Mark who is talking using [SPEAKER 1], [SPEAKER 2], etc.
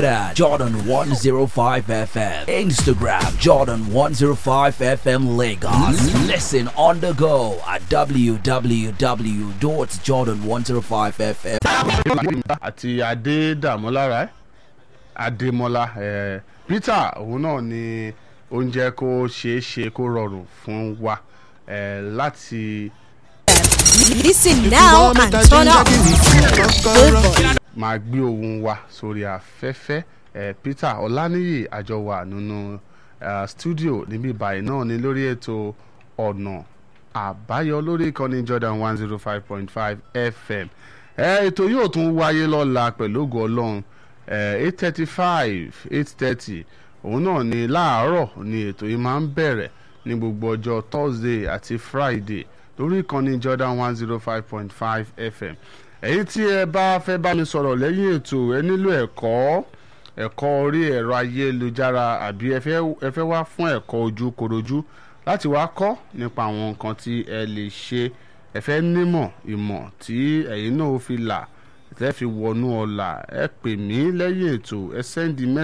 [SPEAKER 1] Twitter, Jordan105FM. Instagram, Jordan105FM Lagos. Listen on the go at www.jordan105FM.
[SPEAKER 2] àti adédàmọ́lára adémọ́lá eh, peter òun náà ni oúnjẹ kó ṣeé ṣe kó rọrùn fún wa eh, láti
[SPEAKER 3] Listen now and turn up. Good boy.
[SPEAKER 2] máa gbé ohun wa sórí afẹ́fẹ́ eh, peter ọláníyì àjọwà nínú uh, studio níbí báyìí náà ni lórí ètò ọ̀nà àbáyọ lórí ìkànnì jordan one zero five point five fm eh, ètò yóò tún wáyé lọ́la pẹ̀lú ògo ọlọ́run eight thirty five eight thirty òun náà ni láàárọ̀ ni ètò yìí máa ń bẹ̀rẹ̀ ní gbogbo ọjọ́ thursday àti friday lórí ìkànnì jordan one zero five point five fm ẹ̀yin tí ẹ bá fẹ́ bá mi sọ̀rọ̀ lẹ́yìn ètò ẹ nílò ẹ̀kọ́ ẹ̀kọ́ orí ẹ̀rọ ayélujára àbí ẹ fẹ́ ẹ fẹ́ wá fún ẹ̀kọ́ ojú korojú láti wá kọ́ nípa àwọn nǹkan tí ẹ lè ṣe ẹ fẹ́ nímọ̀ ìmọ̀ tí ẹ̀yin náà ó fi là tẹ́ fi wọnú ọ̀la ẹ pè mí lẹ́yìn ètò ẹ sẹ́ndí mẹ́